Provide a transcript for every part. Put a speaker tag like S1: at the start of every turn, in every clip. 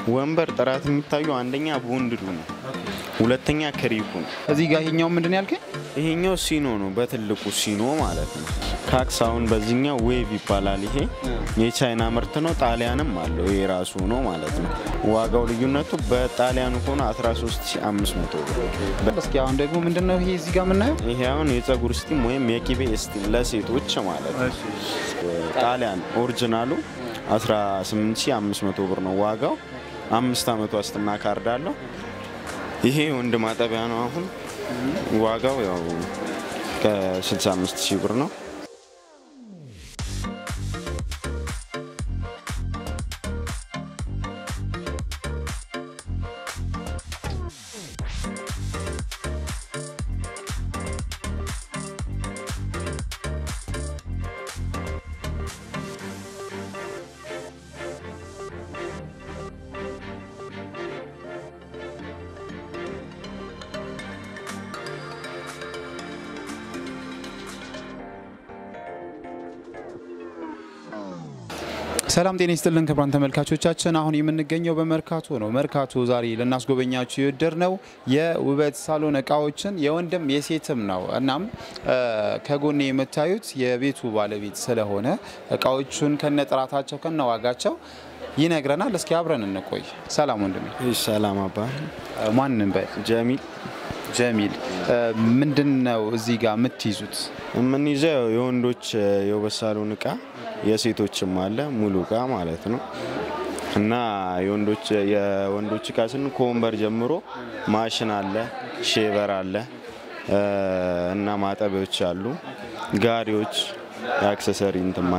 S1: ወንበር ጥራት የሚታየው አንደኛ ቦንድዱ ነው፣ ሁለተኛ ክሪፑ ነው።
S2: እዚህ ጋር ይሄኛው ምንድን ነው ያልከኝ?
S1: ይሄኛው ሲኖ ነው፣ በትልቁ ሲኖ ማለት ነው። ካክስ አሁን በዚህኛው ዌቭ ይባላል። ይሄ የቻይና ምርት ነው። ጣሊያንም አለው ይሄ ራሱ ነው ማለት ነው። ዋጋው ልዩነቱ በጣሊያኑ ከሆነ 13500 ብር።
S2: እስኪ አሁን ደግሞ ምንድን ነው ይሄ እዚህ ጋር የምናየው?
S1: ይሄ አሁን የፀጉር ስቲም ወይም የቂቤ ስቲም ለሴቶች ማለት ነው። ጣሊያን ኦሪጂናሉ 18500 ብር ነው ዋጋው። አምስት ዓመት ዋስትና ካርድ አለው። ይሄ ወንድ ማጠቢያ ነው። አሁን ዋጋው ያው ከ65 ሺህ ብር ነው።
S2: ሰላም ጤና ይስጥልን ክቡራን ተመልካቾቻችን፣ አሁን የምንገኘው በመርካቶ ነው። መርካቶ ዛሬ ልናስጎበኛችሁ የወደድ ነው የውበት ሳሎን እቃዎችን የወንድም የሴትም ነው። እናም ከጎኔ የምታዩት የቤቱ ባለቤት ስለሆነ እቃዎቹን ከነጥራታቸው ከነዋጋቸው ይነግረናል። እስኪ አብረን እንቆይ። ሰላም ወንድሜ።
S1: ሰላም አባ
S2: ማንን በል
S1: ጀሚል
S2: ጀሚል፣ ምንድን ነው እዚህ ጋር የምትይዙት?
S1: የምንይዘው የወንዶች የውበት ሳሎን እቃ የሴቶችም አለ ሙሉ እቃ ማለት ነው። እና የወንዶች የወንዶች እቃ ስን ከወንበር ጀምሮ ማሽን አለ፣ ሼቨር አለ እና ማጠቢያዎች አሉ፣ ጋሪዎች፣ የአክሰሰሪ እንትማ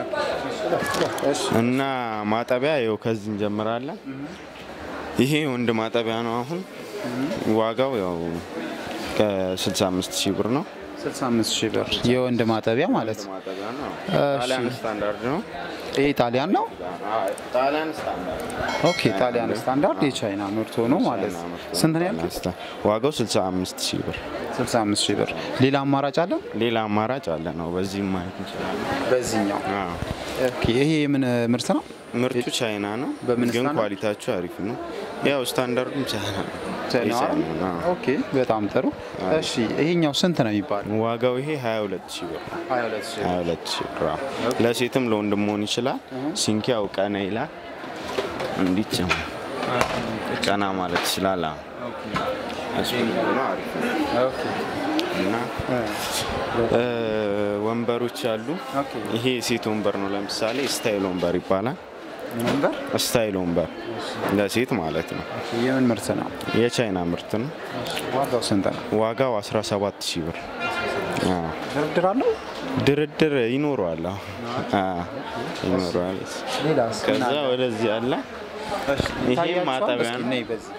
S1: እና ማጠቢያ ይኸው ከዚህ እንጀምራለን። ይሄ ወንድ ማጠቢያ ነው። አሁን ዋጋው ያው ከ65 ሺህ ብር ነው።
S2: 65 ሺህ ብር የወንድ ማጠቢያ ማለት ነው።
S1: ማጠቢያ ነው። ጣሊያን ስታንዳርድ ነው።
S2: ይሄ ጣሊያን ነው።
S1: ጣሊያን ስታንዳርድ
S2: ኦኬ ጣሊያን ስታንዳርድ የቻይና ምርት ሆኖ ማለት ነው። ስንት ነው ያልከኝ?
S1: ዋጋው 65 ሺህ ብር።
S2: 65 ሺህ ብር። ሌላ አማራጭ አለ?
S1: ሌላ አማራጭ አለ ነው። በዚህም ማየት እንችላለን።
S2: በዚህኛው
S1: አዎ።
S2: ኦኬ ይሄ የምን ምርት ነው?
S1: ምርቱ ቻይና ነው፣
S2: በምን
S1: ግን
S2: ስታንዳርድ?
S1: ኳሊቲያቸው አሪፍ ነው። ያው ስታንዳርዱም ቻይና ነው።
S2: ቻይና
S1: የቻይና ነው። አዎ።
S2: ኦኬ በጣም ጥሩ። እሺ ይሄኛው ስንት ነው የሚባለው?
S1: ዋጋው ይሄ 22 ሺህ ብር ነው።
S2: 22 ሺህ
S1: 22 ሺህ ብር አዎ። ለሴትም ለወንድም መሆን ይችላል። ሲንኪያው ቀና ይላል። እንዲች ቀና ማለት ይችላል። አዎ። ስፕሪንግ ነው፣ አሪፍ ነው።
S2: ኦኬ
S1: እና እ ወንበሮች አሉ።
S2: ኦኬ
S1: ይሄ የሴት ወንበር ነው። ለምሳሌ ስታይል ወንበር ይባላል።
S2: ምን ነበር?
S1: ስታይል ወንበር ለሴት ማለት ነው።
S2: የምን ምርት ነው?
S1: የቻይና ምርት ነው።
S2: ዋጋው ስንት ነው?
S1: ዋጋው 17 ሺህ ብር። አዎ።
S2: ድርድር አለው?
S1: ድርድር ይኖረዋል። አዎ። አዎ፣ ይኖረዋል።
S2: ሌላስ?
S1: ከዛ ወደዚህ አለ። ይሄ ማጠቢያ ነው።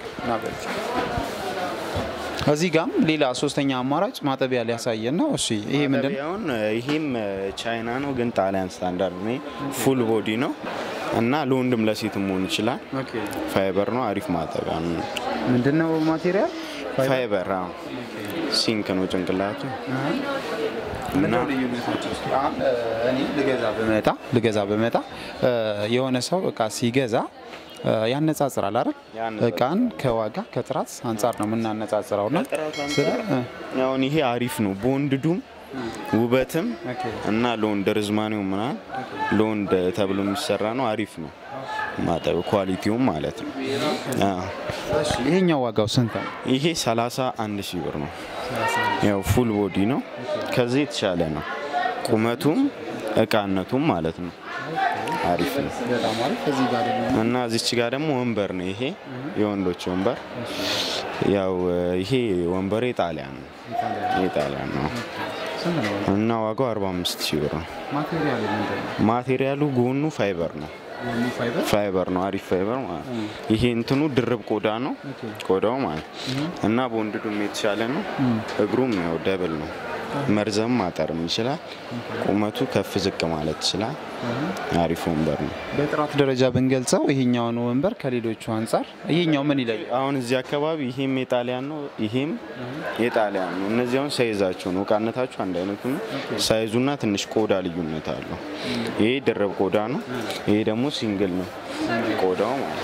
S2: እዚህ ጋም ሌላ ሶስተኛ አማራጭ ማጠቢያ ሊያሳየን ነው። እሺ ይሄ ምንድን ነው?
S1: ማጠቢያውን ይሄም ቻይና ነው፣ ግን ጣሊያን ስታንዳርድ ነው። ፉል ቦዲ ነው እና ለወንድም ለሴትም መሆን ይችላል። ፋይበር ነው። አሪፍ ማጠቢያ ነው።
S2: ምንድን ነው ማቴሪያል?
S1: ፋይበር አዎ። ሲንክ ነው ጭንቅላቱ።
S2: ምንድነው ልዩነቶች? እስኪ አሁን እኔ ልገዛ በመጣ ልገዛ በመጣ የሆነ ሰው እቃ ሲገዛ ያነጻጽራል አይደል?
S1: ያነጻጽራል።
S2: እቃን ከዋጋ ከጥራት አንጻር ነው የምናነጻጽረው እና ስለ
S1: አሁን ይሄ አሪፍ ነው። በወንድዱም ውበትም
S2: ኦኬ።
S1: እና ለወንድ ርዝማኔው ምናምን ለወንድ ተብሎ የሚሰራ ነው። አሪፍ ነው ማጠብ ኳሊቲውም ማለት ነው። አዎ።
S2: እሺ ይሄኛው ዋጋው ስንት ነው?
S1: ይሄ 31 ሺህ ብር ነው። ያው ፉል ቦዲ ነው። ከዚህ የተሻለ ነው ቁመቱም እቃነቱም ማለት ነው። አሪፍ ነው
S2: በጣም አሪፍ። እዚህ ጋር ደግሞ
S1: እና እዚች ጋር ደግሞ ወንበር ነው። ይሄ የወንዶች ወንበር ያው ይሄ ወንበር የጣሊያን ነው የጣሊያን ነው
S2: ስንት ነው?
S1: እና ዋጋው 45 ሺህ ብር ነው።
S2: ማቴሪያል ምንድን ነው?
S1: ማቴሪያሉ ጎኑ ፋይበር ነው
S2: የሚ ፋይበር
S1: ፋይበር ነው አሪፍ ፋይበር ማለት ነው። ይሄ እንትኑ ድርብ ቆዳ ነው ቆዳው ማለት እና በወንድዱም የተሻለ ነው። እግሩም ያው ደብል ነው። መርዘም ማጠርም ይችላል። ቁመቱ ከፍ ዝቅ ማለት ይችላል። አሪፍ ወንበር ነው።
S2: በጥራት ደረጃ ብንገልጸው ይሄኛውን ወንበር ከሌሎቹ አንጻር ይሄኛው ምን ይለያል?
S1: አሁን እዚህ አካባቢ ይሄም የጣሊያን ነው፣ ይሄም የጣሊያን ነው። እነዚህ አሁን ሳይዛቸው ነው እቃነታቸው አንድ አይነቱ ነው። ሳይዙና ትንሽ ቆዳ ልዩነት አለው። ይሄ ድርብ ቆዳ ነው፣ ይሄ ደግሞ ሲንግል ነው ቆዳው ማለት ነው።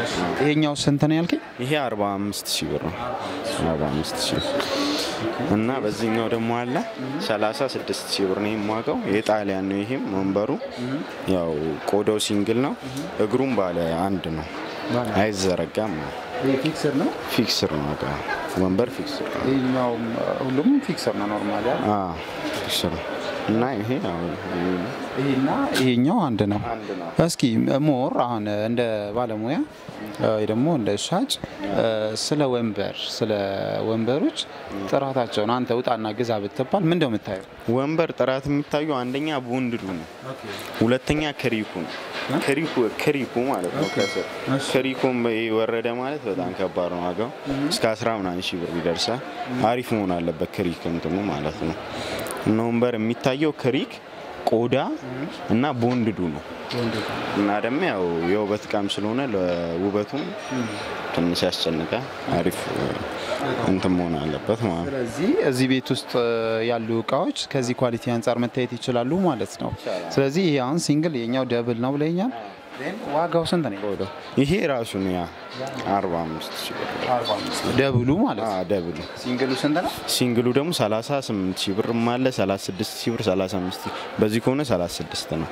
S2: ይሄኛው ስንት ነው ያልከኝ?
S1: ይሄ 45 ሺህ ብር ነው። 45 ሺህ እና በዚህኛው ደግሞ አለ 36 ሺህ ብር ነው የማውቀው። የጣሊያን ነው። ይሄም ወንበሩ ያው ቆዳው ሲንግል ነው። እግሩም ባለ አንድ ነው፣ አይዘረጋም ነው።
S2: ይሄ ፊክስር ነው።
S1: ፊክስር ነው። በቃ ወንበር ፊክስር ነው።
S2: ይሄኛው ሁሉም ፊክስር ነው ኖርማል ያለ
S1: አዎ ፊክስር ነው። እና ይሄ ያው
S2: ይሄና ይሄኛው አንድ ነው።
S1: አንድ ነው።
S2: እስኪ ሞር አሁን እንደ ባለሙያ ወይ ደግሞ እንደ ሻጭ ስለ ወንበር ስለ ወንበሮች ጥራታቸውን አንተ ውጣና ግዛ ብትባል ምን እንደው የምታየው?
S1: ወንበር ጥራት የሚታዩ አንደኛ ቦንድዱ ነው፣ ሁለተኛ ክሪኩ ነው። ክሪኩ ክሪኩ ማለት ነው። ከስር ክሪኩም ወረደ ማለት በጣም ከባድ ነው። ዋጋው እስከ አስራ ምናምን ሺህ ብር ይደርሳል። አሪፍ መሆን አለበት ክሪክ እንትኑ ማለት ነው። እና ወንበር የሚታየው ክሪክ ቆዳ እና ቦንድዱ ነው። እና ደግሞ ያው የውበት እቃም ስለሆነ ለውበቱም ትንሽ ያስጨንቃል። አሪፍ እንትን መሆን አለበት ማለት ነው።
S2: ስለዚህ እዚህ ቤት ውስጥ ያሉ እቃዎች ከዚህ ኳሊቲ አንጻር መታየት ይችላሉ ማለት ነው። ስለዚህ ይሄ አሁን ሲንግል የኛው ደብል ነው ብለኛል። ዋጋው ስንት ነው?
S1: ቆዳው ይሄ ራሱ ነው ያ 45 ሺህ ብር
S2: ደብሉ ማለት ነው።
S1: አዎ፣ ደብል
S2: ሲንግሉ ስንት ነው?
S1: ሲንግሉ ደግሞ 38 ሺህ ብር አለ፣ 36 ሺህ ብር፣ 35 ሺህ በዚህ ከሆነ 36 ነው።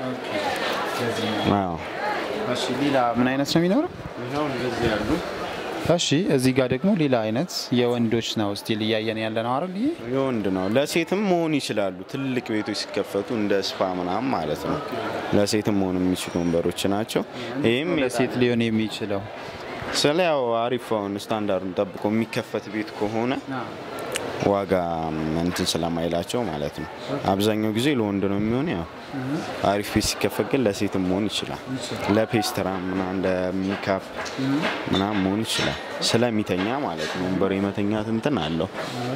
S1: አዎ
S2: እሺ ሌላ ምን አይነት ነው የሚኖረው?
S1: ይኸው እንደዚህ ያሉ
S2: እሺ እዚህ ጋር ደግሞ ሌላ አይነት የወንዶች ነው ስቲል እያየን ያለ ነው አይደል? ይሄ
S1: የወንድ ነው። ለሴትም መሆን ይችላሉ። ትልቅ ቤቶች ሲከፈቱ እንደ ስፓ ምናምን ማለት ነው። ለሴትም መሆን የሚችሉ ወንበሮች ናቸው። ይህም
S2: ለሴት ሊሆን የሚችለው
S1: ስለ ያው አሪፍ አሁን ስታንዳርዱን ጠብቆ የሚከፈት ቤት ከሆነ ዋጋ እንትን ስለማይላቸው ማለት ነው። አብዛኛው ጊዜ ለወንድ ነው የሚሆን። ያው አሪፍ ቤት ሲከፈት ግን ለሴትም መሆን ይችላል። ለፔስትራ ምናምን ለሚካፕ ምናምን መሆን ይችላል። ስለሚተኛ ማለት ነው። ወንበሩ የመተኛት እንትን አለው።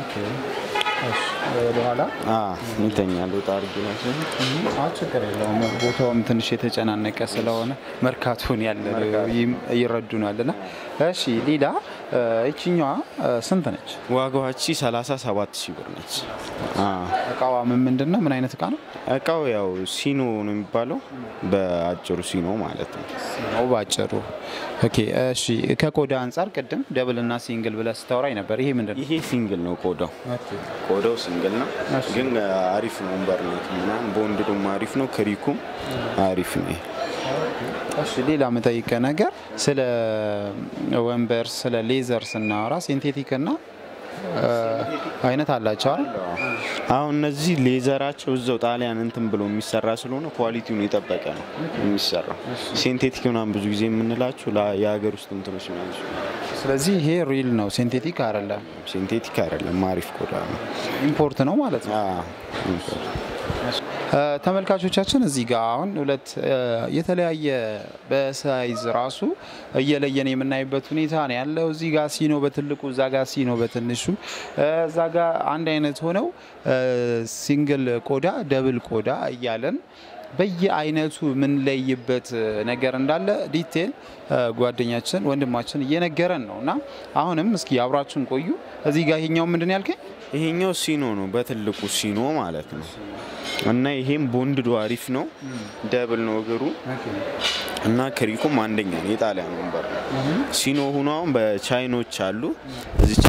S2: ወደኋላ
S1: ይተኛል። ወጣ አድርጌ ላሳይ።
S2: ችግር የለውም። ቦታውም ትንሽ የተጨናነቀ ስለሆነ መርካቶን ያለ ይረዱናል። ና እሺ ሌላ ይችኛዋ ስንት ነች?
S1: ዋጋዋቺ 37 ሺህ ብር ነች።
S2: እቃዋ ምን ምንድን ነው? ምን አይነት እቃ ነው?
S1: እቃው ያው ሲኖ ነው የሚባለው፣ በአጭሩ ሲኖ ማለት ነው።
S2: ነው ባጭሩ። ኦኬ እሺ። ከቆዳ አንጻር ቅድም ደብል እና ሲንግል ብለህ ስታወራኝ ነበር። ይሄ ምንድን ነው?
S1: ይሄ ሲንግል ነው ቆዳው ቆዳው ሲንግል ነው፣ ግን አሪፍ ነው። ወንበር ነው ምናምን ቦንድዱም አሪፍ ነው፣ ክሪኩም አሪፍ ነው።
S2: እሺ ሌላ የምጠይቀ ነገር ስለ ወንበር ስለ ሌዘር ስናወራ ሴንቴቲክ እና አይነት አላቸው አይደል?
S1: አሁን እነዚህ ሌዘራቸው እዛው ጣሊያን እንትን ብሎ የሚሰራ ስለሆነ ኳሊቲውን የጠበቀ ነው የሚሰራው። ሴንቴቲክ ምናምን ብዙ ጊዜ የምንላችሁ የሀገር ውስጥ እንትኖች ናቸው።
S2: ስለዚህ ይሄ ሪል ነው፣ ሴንቴቲክ አይደለም።
S1: ሴንቴቲክ አይደለም፣ አሪፍ ቆዳ ነው።
S2: ኢምፖርት ነው ማለት ነው።
S1: አዎ፣ ኢምፖርት
S2: ተመልካቾቻችን እዚህ ጋር አሁን ሁለት የተለያየ በሳይዝ ራሱ እየለየን የምናይበት ሁኔታ ነው ያለው። እዚህ ጋር ሲኖ በትልቁ እዛ ጋር ሲኖ በትንሹ እዛ ጋር አንድ አይነት ሆነው ሲንግል ቆዳ፣ ደብል ቆዳ እያለን በየአይነቱ የምንለይበት ነገር እንዳለ ዲቴል ጓደኛችን ወንድማችን እየነገረን ነው እና አሁንም እስኪ አብራችን ቆዩ። እዚህ ጋር ይሄኛው ምንድን ያልከኝ?
S1: ይሄኛው ሲኖ ነው፣ በትልቁ ሲኖ ማለት ነው። እና ይሄም ቦንድዶ አሪፍ ነው፣ ደብል ነው እግሩ እና ክሪኩም አንደኛ ነው። የጣሊያን ወንበር ነው። ሲኖ ሁኖ አሁን በቻይኖች አሉ እዚች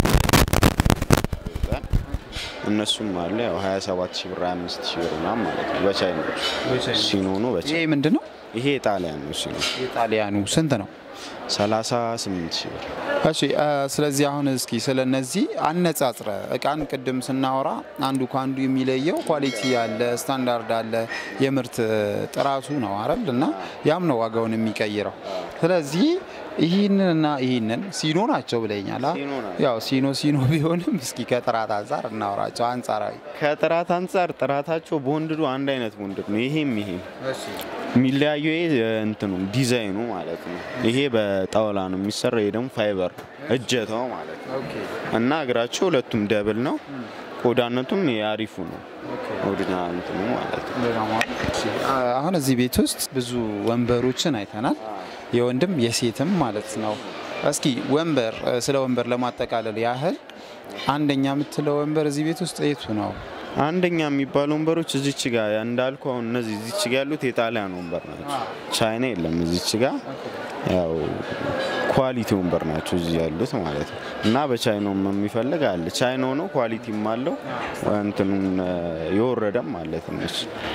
S1: እነሱም አለ ያው 27 ሺህ ብር 25 ሺህ ብር ምናምን ማለት ነው። በቻይኖች ሲኖ ነው። በቻ
S2: ይሄ ምንድን ነው?
S1: ይሄ የጣሊያን ነው ሲኖ
S2: የጣሊያኑ ስንት ነው?
S1: 38 ሺህ ብር።
S2: እሺ ስለዚህ አሁን እስኪ ስለ እነዚህ አነጻጽረ እቃን ቅድም ስናወራ አንዱ ከአንዱ የሚለየው ኳሊቲ አለ፣ ስታንዳርድ አለ፣ የምርት ጥራቱ ነው አይደል? እና ያም ነው ዋጋውን የሚቀይረው። ስለዚህ ይህንንና ይህንን ሲኖ ናቸው ብለኛል።
S1: ሲኖ ናቸው።
S2: ያው ሲኖ ሲኖ ቢሆንም እስኪ ከጥራት አንጻር እናወራቸው። አንጻራዊ
S1: ከጥራት አንጻር ጥራታቸው ቦንድዱ አንድ አይነት ቦንድድ ነው። ይሄም ይሄ የሚለያየው ይሄ እንትኑ ዲዛይኑ ማለት ነው። ይሄ በጣውላ ነው የሚሰራው፣ ይሄ ደግሞ ፋይበር እጀታው ማለት ነው። እና እግራቸው ሁለቱም ደብል ነው። ቆዳነቱም የአሪፉ ነው። ወድና እንትኑ ማለት ነው።
S2: አሁን እዚህ ቤት ውስጥ ብዙ ወንበሮችን አይተናል፣ የወንድም የሴትም ማለት ነው። እስኪ ወንበር ስለ ወንበር ለማጠቃለል ያህል አንደኛ የምትለው ወንበር እዚህ ቤት ውስጥ የቱ ነው?
S1: አንደኛ የሚባሉ ወንበሮች እዚች ጋ እንዳልኩ አሁን እነዚህ እዚች ጋ ያሉት የጣሊያን ወንበር ናቸው። ቻይና የለም እዚች ጋ ያው ኳሊቲ ወንበር ናቸው እዚህ ያሉት ማለት ነው። እና በቻይናውም የሚፈልግ አለ። ቻይናው ነው ኳሊቲም አለው እንትኑን የወረደም አለ ትንሽ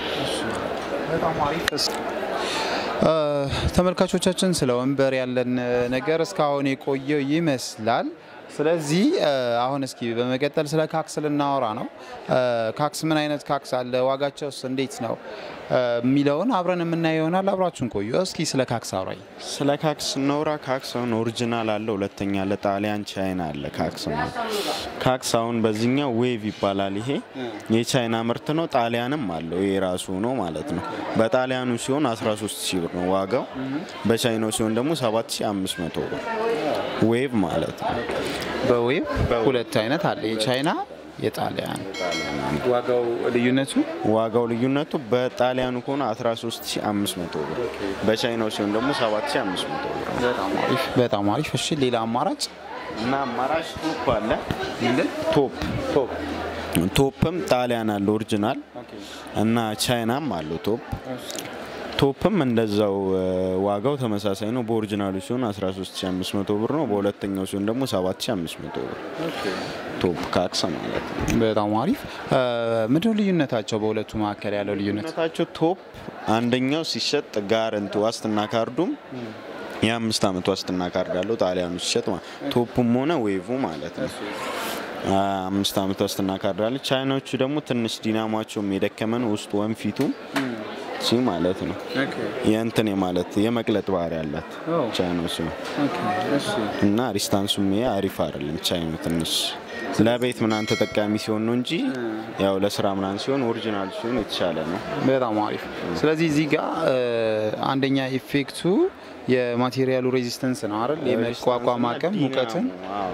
S2: ተመልካቾቻችን ስለ ወንበር ያለን ነገር እስካሁን የቆየው ይመስላል። ስለዚህ አሁን እስኪ በመቀጠል ስለ ካክስ ልናወራ ነው። ካክስ ምን አይነት ካክስ አለ፣ ዋጋቸውስ እንዴት ነው የሚለውን አብረን የምናየው ይሆናል። አብራችሁን ቆዩ። እስኪ ስለ ካክስ አውራኝ።
S1: ስለ ካክስ ስናወራ ካክስ አሁን ኦሪጂናል አለ፣ ሁለተኛ ለጣሊያን ቻይና አለ። ካክስ ነው ካክስ አሁን በዚህኛው ዌቭ ይባላል። ይሄ የቻይና ምርት ነው። ጣሊያንም አለው ይሄ ራሱ ነው ማለት ነው። በጣሊያኑ ሲሆን 13 ሺህ ብር ነው ዋጋው። በቻይናው ሲሆን ደግሞ 7500 ብር ዌቭ ማለት ነው።
S2: በዌብ ሁለት አይነት አለ፣ የቻይና የጣሊያን። ዋጋው ልዩነቱ
S1: ዋጋው ልዩነቱ በጣሊያኑ ከሆነ 13500 ብር፣ በቻይናው ሲሆን ደግሞ 7500 ብር ነው።
S2: በጣም አሪፍ። እሺ ሌላ አማራጭ
S1: እና አማራጭ ቶፕ አለ። ቶፕ ቶፕም ጣሊያን አለ ኦሪጂናል እና ቻይናም አለው ቶፕ ቶፕም እንደዛው ዋጋው ተመሳሳይ ነው። በኦሪጂናሉ ሲሆን 13500 ብር ነው። በሁለተኛው ሲሆን ደግሞ 7500 ብር ቶፕ ካክስ ማለት ነው።
S2: በጣም አሪፍ። ምንድነው ልዩነታቸው? በሁለቱ መካከል ያለው ልዩነት
S1: ልዩነታቸው ቶፕ አንደኛው ሲሸጥ ጋረንት ዋስትና ካርዱም የአምስት ዓመት ዋስትና ካርድ አለው ጣሊያኑ ሲሸጥ ማለት ቶፑም ሆነ ዌቭ ማለት ነው። አምስት ዓመት ዋስትና ካርድ አለ። ቻይናዎቹ ደግሞ ትንሽ ዲናሟቸውም የደከመ ነው። ውስጡ ወንፊቱም ሲ ማለት ነው የእንትን ማለት የመቅለጥ ባህሪ ያላት ቻይናው ሲሆን እና ሪስታንሱም ይሄ አሪፍ አይደለም። ቻይናው ትንሽ ለቤት ምናምን ተጠቃሚ ሲሆን ነው እንጂ ያው ለስራ ምናምን ሲሆን ኦሪጂናል ሲሆን የተሻለ ነው።
S2: በጣም አሪፍ። ስለዚህ እዚህ ጋር አንደኛ ኢፌክቱ የማቴሪያሉ ሬዚስተንስ ነው አይደል? የመቋቋም አቅም ሙቀትን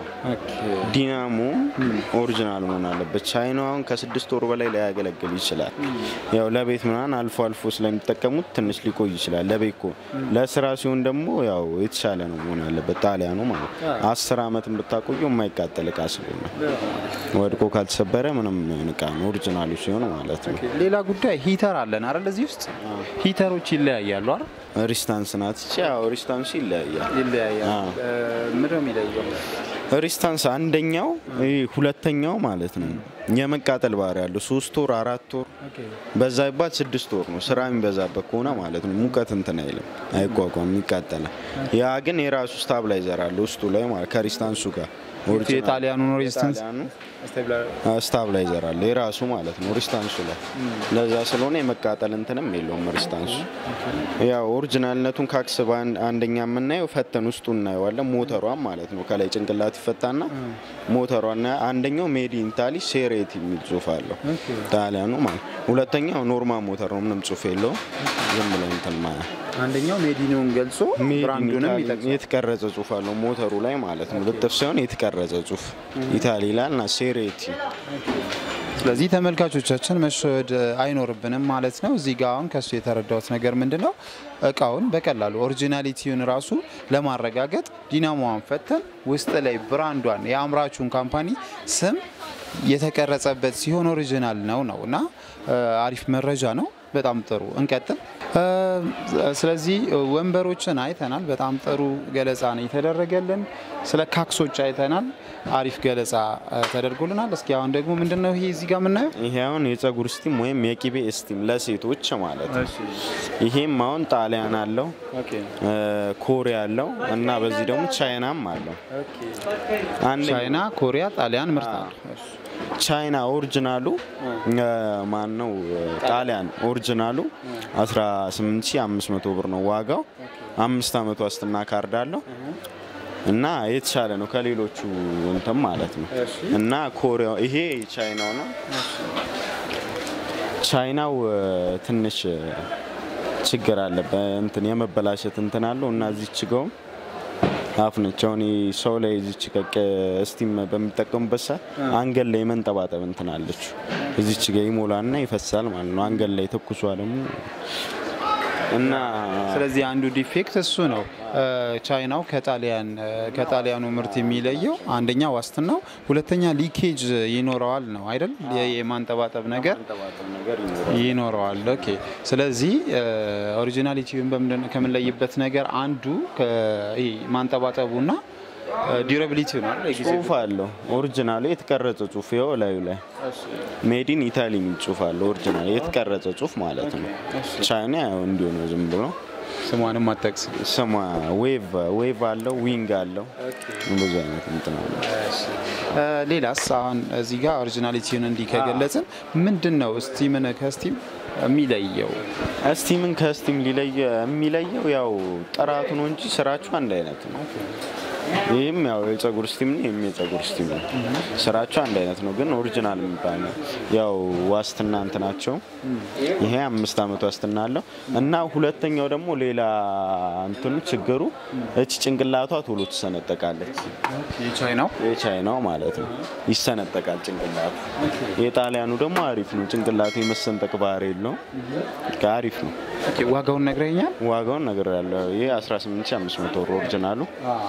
S1: ዲናሞ ኦሪጂናል መሆን አለበት። ቻይናው አሁን ከስድስት ወር በላይ ላያገለግል ይችላል። ያው ለቤት ምናምን አልፎ አልፎ ስለሚጠቀሙት ትንሽ ሊቆይ ይችላል። ለቤት እኮ ለስራ ሲሆን ደግሞ ያው የተሻለ ነው መሆን ያለበት። ጣሊያኑ ማለት አስር አመትን ብታቆየው የማይቃጠል እቃ ስለሆነ ወድቆ ካልተሰበረ ምንም እቃ ነው ኦሪጂናሉ ሲሆን ማለት ነው።
S2: ሌላ ጉዳይ ሂተር አለን አይደል? እዚህ ውስጥ ሂተሮች ይለያያሉ አይደል?
S1: ሪስታንስ ናት እቺ። ያው ሪስታንሱ ይለያያል።
S2: ይለያያል። ምንድን ነው የሚለየው?
S1: ሪስታንስ አንደኛው ይሄ ሁለተኛው ማለት ነው የመቃጠል ባህሪ ያለው ሶስት ወር አራት ወር በዛ ይባት ስድስት ወር ነው። ስራ የሚበዛበት ከሆነ ማለት ነው ሙቀት እንትን አይልም አይቋቋም፣ ይቃጠላል። ያ ግን የራሱ ስታብላይዘር አለ ውስጡ ላይ ማለት ከሪስታንሱ ጋር
S2: የጣሊያኑ ነው ሬዚስተንስ
S1: ስታብላይዘር አለ የራሱ ማለት ነው ሪስታንሱ ላይ ለዛ ስለሆነ የመቃጠል እንትንም የለውም ሪስታንሱ። ያው ኦሪጂናልነቱን ካክስ አንደኛ የምናየው ፈተን ውስጡ እናየዋለን። ሞተሯን ማለት ነው ከላይ ጭንቅላት ይፈታና ሞተሯን አንደኛው ሜድ ኢን ኢታሊ ሴሬት የሚል ጽሁፍ አለው ጣሊያኑ ማለት ሁለተኛው ኖርማል ሞተር ነው ምንም ጽሁፍ የለውም ዝም ብሎ እንትን ማያ
S2: አንደኛው ሜዲኑን ገልጾ ብራንዱንም ይጠቅሳል።
S1: የተቀረጸ ጽሁፍ አለው ሞተሩ ላይ ማለት ነው ልጥፍ ሳይሆን የተቀረጸ ጽሁፍ ኢታሊ ይላል እና ሴሬቲ
S2: ስለዚህ ተመልካቾቻችን መሸወድ አይኖርብንም ማለት ነው። እዚህ ጋር አሁን ከሱ የተረዳሁት ነገር ምንድን ነው፣ እቃውን በቀላሉ ኦሪጂናሊቲውን ራሱ ለማረጋገጥ ዲናሞዋን ፈተን ውስጥ ላይ ብራንዷን የአምራቹን ካምፓኒ ስም የተቀረጸበት ሲሆን ኦሪጂናል ነው ነው እና አሪፍ መረጃ ነው። በጣም ጥሩ እንቀጥል። ስለዚህ ወንበሮችን አይተናል። በጣም ጥሩ ገለጻ ነው የተደረገልን። ስለ ካክሶች አይተናል። አሪፍ ገለጻ ተደርጎልናል። እስኪ አሁን ደግሞ ምንድን ነው ይሄ እዚህ ጋር የምናየው?
S1: ይሄ አሁን የጸጉር ስቲም ወይም የቂቤ ስቲም ለሴቶች ማለት ነው። ይሄም አሁን ጣሊያን አለው፣ ኮሪያ አለው እና በዚህ ደግሞ ቻይናም አለው።
S2: ቻይና፣ ኮሪያ፣ ጣሊያን ምርት አለ።
S1: ቻይና ኦሪጂናሉ ማን ነው? ጣሊያን ኦሪጂናሉ 18500 ብር ነው ዋጋው። አምስት አመት ዋስትና ካርድ አለው እና የተሻለ ነው ከሌሎቹ እንትን ማለት ነው። እና ኮሪያ ይሄ ቻይናው ነው። ቻይናው ትንሽ ችግር አለበት እንትን የመበላሸት እንትን አለው እና እዚች ጋውም አፍ ነች። አሁን ሰው ላይ እዚች ቀቅ ስቲም በሚጠቀሙበት ሰዓት አንገል ላይ መንጠባጠብ እንትን አለች። እዚች ጋ ይሞላና ይፈሳል ማለት ነው። አንገል ላይ ተኩሷ ደግሞ እና
S2: ስለዚህ አንዱ ዲፌክት እሱ ነው። ቻይናው ከጣሊያን ከጣሊያኑ ምርት የሚለየው አንደኛ ዋስትናው፣ ሁለተኛ ሊኬጅ ይኖረዋል ነው አይደል? የማንጠባጠብ ነገር ይኖረዋል። ኦኬ። ስለዚህ ኦሪጂናሊቲውን ከምንለይበት ነገር አንዱ ማንጠባጠቡና ዲዩራቢሊቲ ነው።
S1: ጽሁፍ አለው ኦሪጂናሉ የተቀረጸ ጽሁፍ ይኸው ላዩ ላይ ሜዲን ኢታሊ የሚል ጽሁፍ አለው። ኦሪጂናል የተቀረጸ ጽሁፍ ማለት ነው። ቻይና ያው እንዲሁ ነው ዝም ብሎ
S2: ስሟንም አጠቅስ
S1: ስሟ ዌቭ ዌቭ አለው ዊንግ አለው ብዙ አይነት እንትን አለው።
S2: ሌላስ አሁን እዚህ ጋር ኦሪጂናሊቲውን እንዲህ ከገለጽን ምንድን ነው ስቲምን ከስቲም የሚለየው?
S1: ስቲምን ከስቲም ሊለየ የሚለየው ያው ጥራቱ ነው እንጂ ስራቸው አንድ አይነት ነው። ይህም ያው የጸጉር ስቲም ነው፣ ይህም የጸጉር ስቲም ነው። ስራቸው አንድ አይነት ነው፣ ግን ኦሪጂናል የሚባል ነው። ያው ዋስትና እንትናቸው ይሄ አምስት አመት ዋስትና አለው እና ሁለተኛው ደግሞ ሌላ እንትኑ ችግሩ እች ጭንቅላቷ ቶሎ ትሰነጠቃለች።
S2: የቻይናው
S1: የቻይናው ማለት ነው ይሰነጠቃል ጭንቅላቱ። የጣሊያኑ ደግሞ አሪፍ ነው፣ ጭንቅላቱ የመሰንጠቅ ባህሪ የለውም። አሪፍ ነው።
S2: ዋጋውን ነግረኛል።
S1: ዋጋውን ነገር ያለው ይህ 18500 ብር ኦሪጂናሉ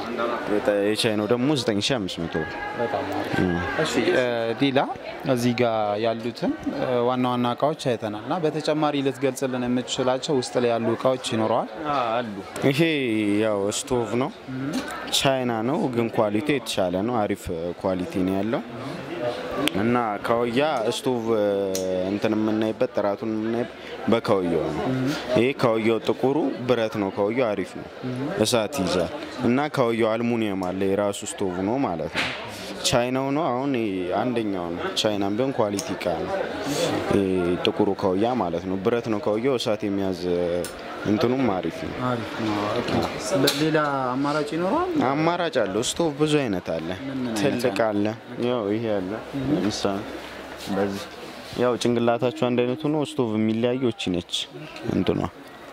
S1: የቻይናው ደግሞ 9500 ብር።
S2: እሺ ሌላ እዚህ ጋር ያሉትን ዋና ዋና እቃዎች አይተናል እና በተጨማሪ ልትገልጽልን የምትችላቸው ውስጥ ላይ ያሉ እቃዎች ይኖረዋል?
S1: አሉ። ይሄ ያው ስቶቭ ነው፣ ቻይና ነው፣ ግን ኳሊቲ የተሻለ ነው። አሪፍ ኳሊቲ ነው ያለው እና ካውያ ስቶቭ እንትን የምናይበት ጥራቱን የምናይበት በካውያው ነው። ይሄ ካውያው ጥቁሩ ብረት ነው። ካውያው አሪፍ ነው፣ እሳት ይዛል እና ካውያው አልሙኒየም አለ የራሱ ስቶቭ ነው ማለት ነው። ቻይናው ነው አሁን አንደኛው ነው። ቻይናም ቢሆን ኳሊቲ እቃ ነው። ጥቁሩ ካውያ ማለት ነው። ብረት ነው ካውያው፣ እሳት የሚያዝ እንትኑም አሪፍ ነው።
S2: ሌላ አማራጭ ይኖረዋል?
S1: አማራጭ አለው። ስቶቭ ብዙ አይነት አለ። ትልቅ አለ። ያው ይሄ አለ። ምሳሌ በዚህ ያው ጭንቅላታቸው አንድ አይነቱ ነው። ስቶቭ የሚለያየው እቺ ነች እንትኗ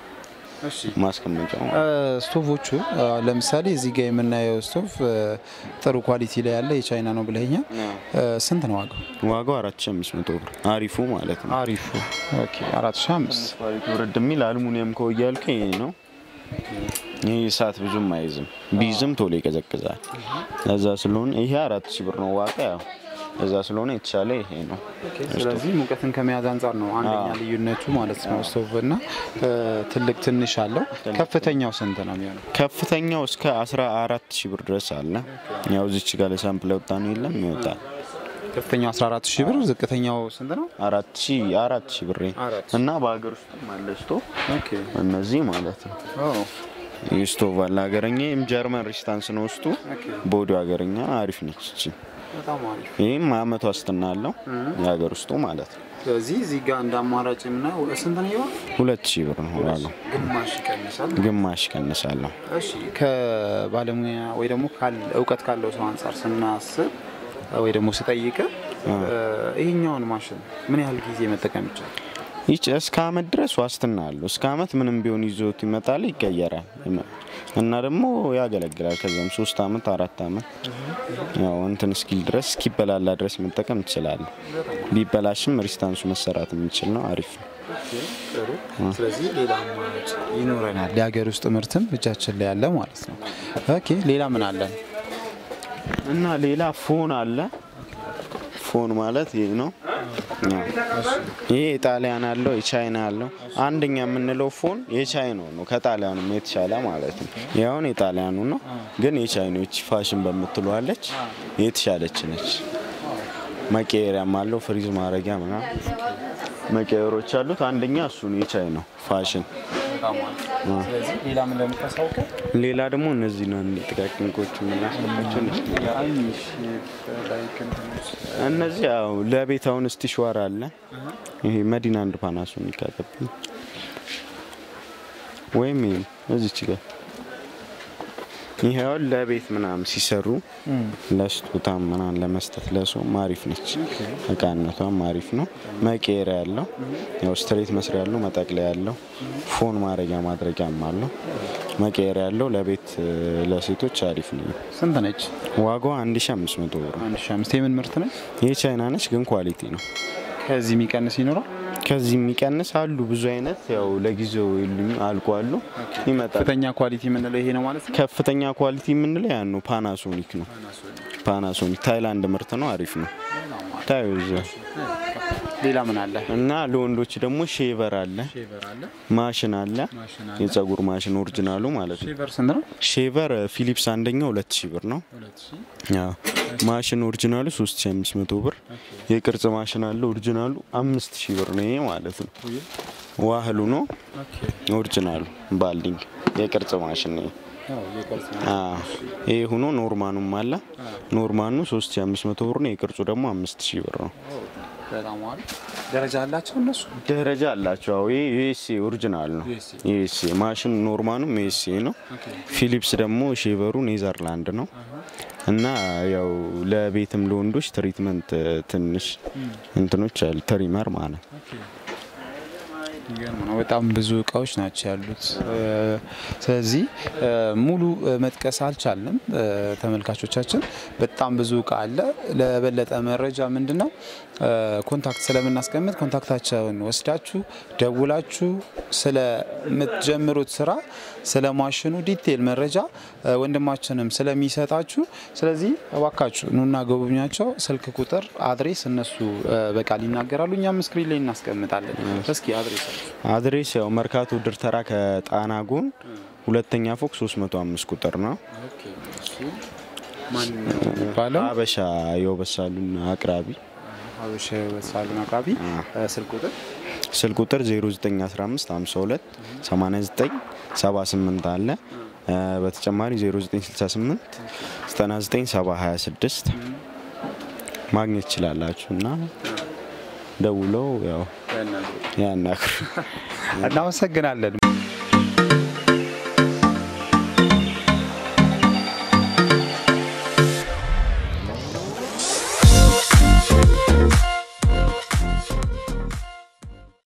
S1: ማስቀመጫው
S2: ስቶቮቹ ለምሳሌ እዚህ ጋር የምናየው ስቶቭ ጥሩ ኳሊቲ ላይ ያለ የቻይና ነው ብለኛል። ስንት ነው ዋጋው?
S1: ዋጋው አራት ሺ አምስት መቶ ብር አሪፉ ማለት ነው።
S2: አሪፉ ኦኬ፣ አራት ሺ አምስት
S1: ኳሊቲ ውርድ የሚል አልሙኒየም ከወያ ያልከ ይሄ ነው። ይህ እሳት ብዙም አይዝም፣ ቢይዝም ቶሎ ይቀዘቅዛል። እዛ ስለሆነ ይሄ አራት ሺ ብር ነው ዋጋ ያው እዛ ስለሆነ የተሻለ ይሄ ነው።
S2: ስለዚህ ሙቀትን ከመያዝ አንጻር ነው አንደኛ ልዩነቱ ማለት ነው። ስቶቭ እና ትልቅ ትንሽ አለው። ከፍተኛው ስንት ነው የሚሆነው?
S1: ከፍተኛው እስከ 14 ሺህ ብር ድረስ አለ። ያው እዚች ጋር ለሳምፕል ያወጣ ነው የለም ይወጣል።
S2: ከፍተኛው 14 ሺህ ብር፣ ዝቅተኛው ስንት ነው?
S1: አራት ሺህ አራት ሺህ ብር እና በሀገር ውስጥ አለ ስቶቭ እነዚህ ማለት ነው። ይህ ስቶቭ አለ ሀገረኛ፣ ይህም ጀርመን ሪስታንስ ነው ውስጡ። ቦዲው ሀገረኛ አሪፍ ነች እቺ ይህም አመት ዋስትና አለው የሀገር ውስጡ ማለት ነው።
S2: ስለዚህ እዚህ ጋር እንደ አማራጭ የምናየው ስንት ነው ይሆን?
S1: ሁለት ሺህ ብር ነው ዋጋው።
S2: ግማሽ ይቀንሳል።
S1: ግማሽ ይቀንሳለሁ።
S2: እሺ ከባለሙያ ወይ ደግሞ እውቀት ካለው ሰው አንጻር ስናስብ ወይ ደግሞ ስጠይቅ ይህኛውን ማሽን ምን ያህል ጊዜ መጠቀም ይቻላል?
S1: ይች እስከ አመት ድረስ ዋስትና አለው። እስከ አመት ምንም ቢሆን ይዞት ይመጣል፣ ይቀየራል እና ደግሞ ያገለግላል። ከዚያም ሶስት አመት አራት አመት ያው እንትን እስኪል ድረስ እስኪበላላ ድረስ መጠቀም ትችላለህ። ቢበላሽም ሪስታንሱ መሰራት የሚችል ነው። አሪፍ ነው።
S2: ስለዚህ ሌላ አማራጭ ይኖረናል። የሀገር ውስጥ ምርትም እጃችን ላይ ያለ ማለት ነው። ኦኬ ሌላ ምን አለን?
S1: እና ሌላ ፎን አለ። ፎን ማለት ይህ ነው። ይሄ የጣሊያን አለው የቻይና አለው። አንደኛ የምንለው ፎን የቻይናው ነው፣ ከጣሊያኑም የተሻለ ማለት ነው። ያሁን የጣሊያኑ ነው፣ ግን የቻይኖች ፋሽን በምትለዋለች የተሻለች ነች። መቀየሪያም አለው ፍሪዝ ማድረጊያ ምናምን መቀየሮች አሉት። አንደኛ እሱ ነው የቻይናው ፋሽን።
S2: ሌላ ምን ለምታሳውቀ
S1: ሌላ ደግሞ እነዚህ ነው ጥቃቅንቆች የምናስገባቸው እነዚህ ያው ለቤት አሁን ስቲሽዋር አለ። ይሄ መዲና አንድ ፓናሶኒክ አለብኝ ወይም ይሄ እዚች ጋር ይሄ አሁን ለቤት ምናምን ሲሰሩ ለስጦታ ምናምን ለመስጠት ለሰውም አሪፍ ነች። እቃነቷም አሪፍ ነው። መቀየሪያ ያለው ያው ስትሬት መስሪያ ያለው መጠቅለያ ያለው ፎን ማድረጊያ ማድረጊያም አለው። መቀየሪያ ያለው ለቤት ለሴቶች አሪፍ ነው።
S2: ስንት ነች?
S1: ዋጋዋ 1500 ብር ነው።
S2: አንድ ሺህ አምስት የምን ምርት ነች?
S1: ይህ ቻይና ነች ግን ኳሊቲ ነው።
S2: ከዚህ የሚቀንስ ይኖራል?
S1: ከዚህ የሚቀንስ አሉ ብዙ አይነት ያው ለጊዜው የሉኝ አልቋሉ ይመጣል።
S2: ከፍተኛ ኳሊቲ የምንለው ይሄ ነው ማለት ነው።
S1: ከፍተኛ ኳሊቲ የምንለው ያን ነው። ፓናሶኒክ ነው። ፓናሶኒክ ታይላንድ ምርት ነው። አሪፍ ነው። ታዩ እዛ
S2: ሌላ ምን አለ?
S1: እና ለወንዶች ደግሞ ሼቨር አለ፣ ማሽን አለ፣ የጸጉር ማሽን ኦሪጂናሉ ማለት ነው።
S2: ሼቨር ስንት ነው?
S1: ሼቨር ፊሊፕስ አንደኛው ሁለት ሺህ ብር ነው። አዎ። ማሽን ኦሪጂናሉ 3500 ብር። የቅርጽ ማሽን አለ ኦሪጂናሉ 5000 ብር ነው። ይሄ ማለት ነው ዋህሉ ነው ኦሪጂናሉ ባልዲንግ የቅርጽ ማሽን ነው። አዎ። ይሄ ሆኖ ኖርማኑም አለ። ኖርማኑ 3500 ብር ነው። የቅርጹ ደግሞ 5000 ብር ነው።
S2: በጣም አሪፍ ደረጃ አላቸው እነሱ።
S1: ደረጃ አላቸው። አዎ ይሄ ዩኤስኤ ኦሪጂናል ነው። ዩኤስኤ ማሽን ኖርማኑም ዩኤስኤ ነው። ፊሊፕስ ደግሞ ሼቨሩ ኔዘርላንድ ነው። እና ያው ለቤትም ለወንዶች ትሪትመንት ትንሽ እንትኖች አሉ ትሪመር ማለት ነው።
S2: የሚገርም ነው። በጣም ብዙ እቃዎች ናቸው ያሉት። ስለዚህ ሙሉ መጥቀስ አልቻልንም። ተመልካቾቻችን በጣም ብዙ እቃ አለ። ለበለጠ መረጃ ምንድን ነው ኮንታክት ስለምናስቀምጥ ኮንታክታቸውን ወስዳችሁ ደውላችሁ ስለምትጀምሩት ስራ ስለ ማሽኑ ዲቴል መረጃ ወንድማችንም ስለሚሰጣችሁ፣ ስለዚህ እባካችሁ ኑና ጎብኛቸው። ስልክ ቁጥር፣ አድሬስ እነሱ በቃል ይናገራሉ። እኛም ስክሪን ላይ እናስቀምጣለን። እስኪ አድሬስ
S1: አድሬስ ያው መርካቶ ድርተራ ከጣና ጎን ሁለተኛ ፎቅ 305 ቁጥር ነው።
S2: ማን ነው የሚባለው?
S1: አበሻ የውበት ሳሎን አቅራቢ
S2: ሀበሻ የውበት ሳሎን አቅራቢ። ስልክ ቁጥር
S1: ስልክ ቁጥር 0915 52 89 78 አለ። በተጨማሪ 0968 99 726 ማግኘት ትችላላችሁ እና ደውለው ያው ያናግሩ።
S2: እናመሰግናለን።